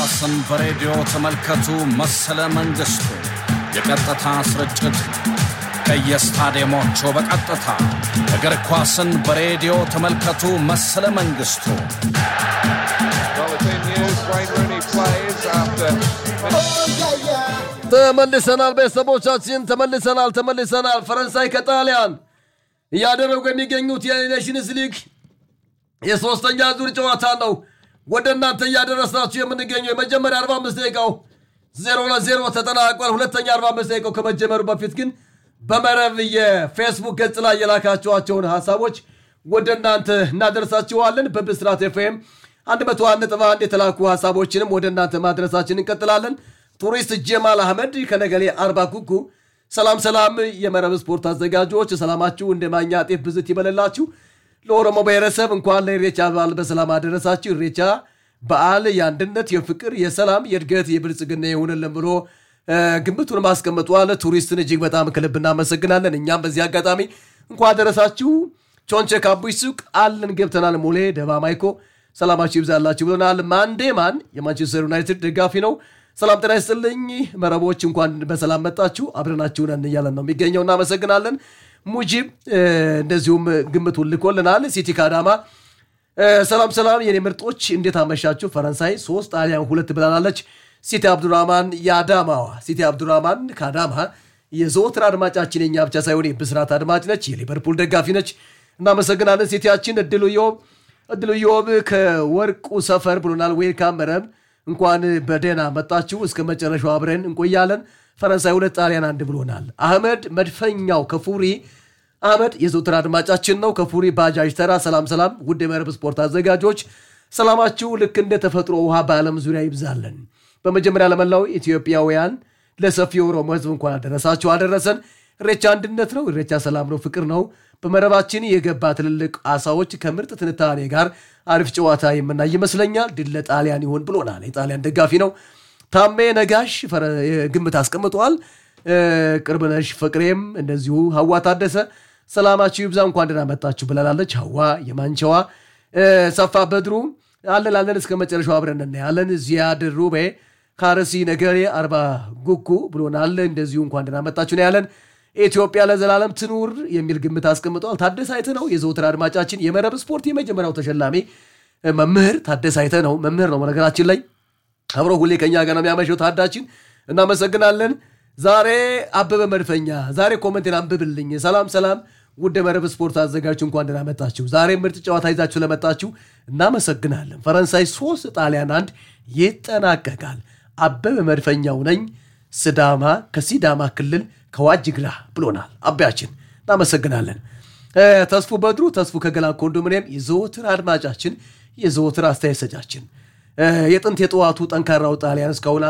ኳስን በሬዲዮ ተመልከቱ። መሰለ መንግስቱ የቀጥታ ስርጭት ከየስታዲየሞቹ በቀጥታ እግር ኳስን በሬዲዮ ተመልከቱ። መሰለ መንግስቱ Well, it's in news. Wayne Rooney plays after. ተመልሰናል ቤተሰቦቻችን፣ ተመልሰናል ተመልሰናል። ፈረንሳይ ከጣሊያን እያደረጉ የሚገኙት የኔሽንስ ሊግ የሶስተኛ ዙር ጨዋታ ነው ወደ እናንተ እያደረስናችሁ የምንገኘው። የመጀመሪያ 45 ደቂቃው ዜሮ ለዜሮ ተጠናቋል። ሁለተኛ 45 ደቂቃው ከመጀመሩ በፊት ግን በመረብ የፌስቡክ ገጽ ላይ የላካችኋቸውን ሀሳቦች ወደ እናንተ እናደርሳችኋለን። በብስራት ኤፍኤም 101.1 የተላኩ ሀሳቦችንም ወደ እናንተ ማድረሳችን እንቀጥላለን። ቱሪስት ጀማል አህመድ ከነገሌ አርባ ኩኩ ሰላም ሰላም፣ የመረብ ስፖርት አዘጋጆች ሰላማችሁ እንደ ማኛ ጤፍ ብዝት ይበለላችሁ። ለኦሮሞ ብሔረሰብ እንኳን ለኢሬቻ በዓል በሰላም አደረሳችሁ። ኢሬቻ በዓል የአንድነት፣ የፍቅር፣ የሰላም፣ የእድገት፣ የብልጽግና ይሁንልን ብሎ እ፣ ግምቱን ማስቀምጧል። ቱሪስትን እጅግ በጣም ከልብ እናመሰግናለን። እኛም በዚህ አጋጣሚ እንኳን አደረሳችሁ። ቾንቼ ካቡይ ሱቅ አለን ገብተናል። ሙሌ ደባ ማይኮ ሰላማችሁ ይብዛላችሁ ብሎናል። ማንዴማን የማንቸስተር ዩናይትድ ደጋፊ ነው። ሰላም ጤና ይስጥልኝ መረቦች፣ እንኳን በሰላም መጣችሁ። አብረናችሁ ነን እያለን ነው የሚገኘው። እናመሰግናለን። ሙጂብ እ፣ እንደዚሁም ግምቱን ልኮልናል። ሲቲ ከአዳማ እ፣ ሰላም ሰላም የኔ ምርጦች እንዴት አመሻችሁ? ፈረንሳይ ሶስት ጣሊያን ሁለት ብላናለች። ሲቲ አብዱራማን የአዳማዋ ሲቲ አብዱራማን ከአዳማ የዘወትር አድማጫችን የኛ ብቻ ሳይሆን የብስራት አድማጭ ነች። የሊቨርፑል ደጋፊ ነች። እናመሰግናለን። ሲቲያችን እድሉ ዮብ እድሉ ዮብ ከወርቁ ሰፈር ብሎናል። ዌልካም መረብ እንኳን በደህና መጣችሁ። እስከ መጨረሻው አብረን እንቆያለን። ፈረንሳይ ሁለት ጣሊያን አንድ ብሎናል። አህመድ መድፈኛው ከፉሪ አህመድ የዘውትር አድማጫችን ነው። ከፉሪ ባጃጅ ተራ ሰላም ሰላም፣ ውድ የመረብ ስፖርት አዘጋጆች ሰላማችሁ ልክ እንደ ተፈጥሮ ውሃ በዓለም ዙሪያ ይብዛለን። በመጀመሪያ ለመላው ኢትዮጵያውያን ለሰፊው ኦሮሞ ሕዝብ እንኳን አደረሳችሁ አደረሰን። ኢሬቻ አንድነት ነው። ኢሬቻ ሰላም ነው፣ ፍቅር ነው። በመረባችን የገባ ትልልቅ አሳዎች ከምርጥ ትንታኔ ጋር አሪፍ ጨዋታ የምናይ ይመስለኛል። ድል ለጣሊያን ይሆን ብሎናል። የጣሊያን ደጋፊ ነው። ታሜ ነጋሽ ፈረ- ግምት አስቀምጠዋል። እ፣ ቅርብነሽ ፍቅሬም እንደዚሁ ሀዋ ታደሰ ሰላማችሁ ይብዛ እንኳን ደህና መጣችሁ ብላለች። ሀዋ የማንቸዋ እ፣ ሰፋ በድሩ አለን አለን እስከ መጨረሻው አብረን እናያለን። ዚያድ ሩቤ ካረሲ ነገሬ አርባ ጉጉ ብሎናል። እንደዚሁ እንኳን ደህና መጣችሁ ነው ያለን። ኢትዮጵያ ለዘላለም ትኑር የሚል ግምት አስቀምጠዋል። ታደሰ አይተ ነው የዘውትር አድማጫችን የመረብ ስፖርት የመጀመሪያው ተሸላሚ እ፣ መምህር ታደሰ አይተ ነው መምህር ነው በነገራችን ላይ አብሮ ሁሌ ከኛ ጋር ነው የሚያመሸው ታዳችን፣ እናመሰግናለን። ዛሬ አበበ መድፈኛ ዛሬ ኮመንቴን አንብብልኝ። ሰላም ሰላም፣ ውድ መረብ ስፖርት አዘጋጆች እንኳን ደህና መጣችሁ። ዛሬ ምርጥ ጨዋታ ይዛችሁ ለመጣችሁ እናመሰግናለን። ፈረንሳይ ሶስት ጣሊያን አንድ ይጠናቀቃል። አበበ መድፈኛው ነኝ ስዳማ ከሲዳማ ክልል ከዋጅግራ ብሎናል። አባያችን እናመሰግናለን። እ፣ ተስፉ በድሩ ተስፉ ከገላን ኮንዶሚኒየም የዘወትር አድማጫችን የዘወትር አስተያየት ሰጫችን እ፣ የጥንት የጠዋቱ ጠንካራው ጣሊያን እስካሁን